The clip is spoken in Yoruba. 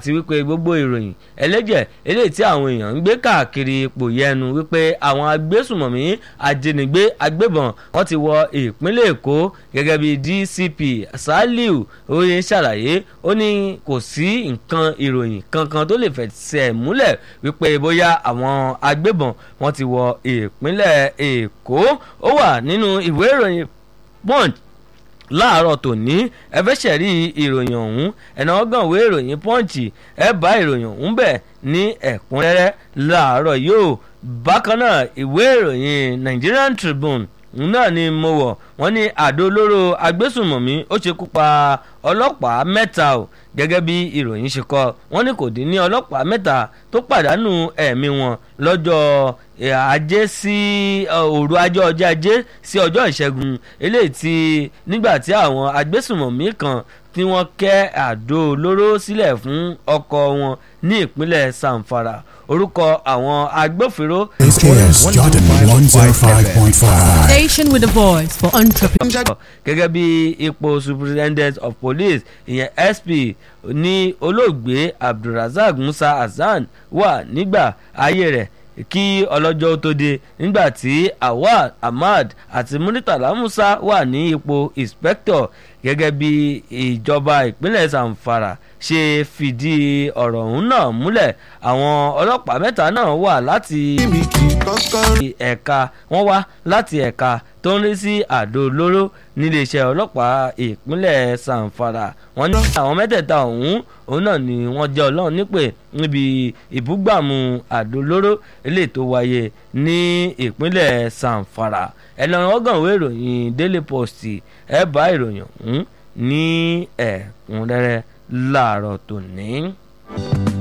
àti wípé gbogbo ìròyìn ẹlẹ́jẹ̀ eléyìí tí àwọn èèyàn ń gbé káàkiri ipò yẹnu wípé àwọn agbésùmọ̀mí ajínigbé agbébọn wọ́n ti wọ ìpínlẹ̀ èkó gẹ́gẹ́ bí dcp saliu oye ṣàlàyé ó ní kò sí nǹkan ìròyìn kankan tó lè fẹsẹ̀ múlẹ̀ wípé bóyá àwọn agbébọn wọ́n ti wọ ìpínlẹ̀ èkó ó wà nínú ìwé ìròyìn punch láàárọ̀ tòní ẹ fẹ́ ṣẹ̀rí ìròyìn ọ̀hún ẹ̀nà ọgànwé ìròyìn pọ́ǹchì ẹ bá ìròyìn ọ̀hún bẹ̀ ní ẹ̀kúnrẹ́rẹ́ láàárọ̀ yóò bákan náà ìwé ìròyìn Nigerian Tribune náà ni mo wọ̀ wọ́n ní àdó olóró agbésùnmọ̀mí ó ṣekú pa ọlọ́pàá mẹ́ta o gẹ́gẹ́ bí ìròyìn ṣe kọ wọ́n ní kò dín ní ọlọ́pàá mẹ́ta tó pàdánù ẹ̀mí wọn lọ́jọ́ ajé sí òru ajé ọjọ́ ajé sí ọjọ́ ìṣẹ́gun eléyìí tí nígbà tí àwọn agbésùnmọ̀mí kan tí wọ́n kẹ́ àdó olóró sílẹ̀ fún ọkọ̀ wọn ní ìpínlẹ̀ Zamfara orúkọ àwọn agbófinró. SKS Jordan 105.5. Station with a voice for entrepreneurs. gẹ́gẹ́ bí ipò superintendent of police ìyẹn sp ní olóògbé abdulrasaq musa hasan wà nígbà ayé rẹ̀ kí ọlọ́jọ́ tó dé nígbà tí awad ahmad àti muritala musa wà ní ipò inspector gẹ́gẹ́ bí ìjọba ìpínlẹ̀ zamfara ṣe fìdí ọ̀rọ̀ ọ̀hún náà múlẹ̀ àwọn ọlọ́pàá mẹ́ta náà wà láti ẹ̀ka wọ́n wá láti ẹ̀ka tó ń rí sí àdó olóró níléeṣẹ́ ọlọ́pàá ìpínlẹ̀ sanfara wọ́n ní àwọn mẹ́tẹ̀ẹ̀ta ọ̀hún òun náà ni wọ́n jẹ́ ọlọ́run nípè níbi ìbúgbàmù àdó olóró eléyìí tó wáyé ní ìpínlẹ̀ sanfara ẹ̀lọ́run ọgànwé ìròyìn daily post ẹ̀ bá ìròyìn ọ̀hún ní ẹ̀kúnrẹ́rẹ́ láàárọ̀ tòní.